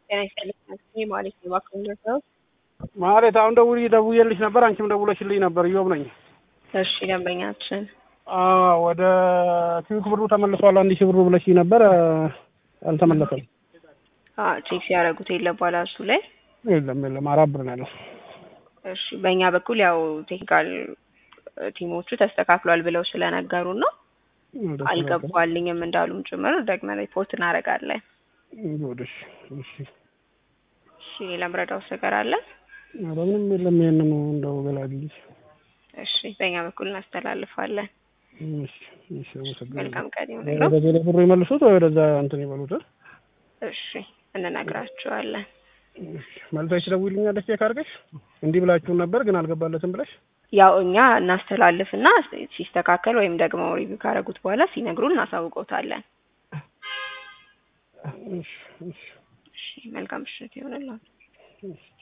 ጤና ይስጥልኝ ማለት ነው። እባክዎን ደርሰው ማለት አሁን ደውዬ ደውዬልሽ ነበር፣ አንቺም ደውለሽልኝ ነበር። እዮብ ነኝ። እሺ ደንበኛችን አዎ ወደ ኪዊክ ብሩ ተመልሷል። አንድ ሺህ ብሩ ብለሽኝ ነበር፣ አልተመለሰም። አዎ ቼክ ሲያደርጉት የለም ባላንሱ ላይ የለም የለም፣ አራት ብር ነው ያለው። እሺ በእኛ በኩል ያው ቴክኒካል ቲሞቹ ተስተካክሏል ብለው ስለነገሩን ነው አልገባልኝም እንዳሉም ጭምር ደግመን ሪፖርት እናደርጋለን። ወደሽ እሺ እሺ ሌላ ምረዳውስ ነገር አለ? ኧረ ምንም የለም። ይሄንን እንደው ገላግልሽ። እሺ በእኛ በኩል እናስተላልፋለን። እሺ እሺ፣ አመሰግናለሁ። መልካም ቀን ይሁንልዎ። ወደ ቴሌ ብሩ ይመልሱት ወይ ወደዛ እንትን ይበሉት። እሺ እንነግራቸዋለን። መልሰሽ ትደውይልኛለሽ ቼክ አድርገሽ እንዲህ ብላችሁን ነበር ግን አልገባለትም ብለሽ ያው እኛ እናስተላልፍና ሲስተካከል ወይም ደግሞ ሪቪው ካደረጉት በኋላ ሲነግሩን እናሳውቀውታለን። እሺ እሺ እሺ መልካም ምሽት ይሁንልዎ። እሺ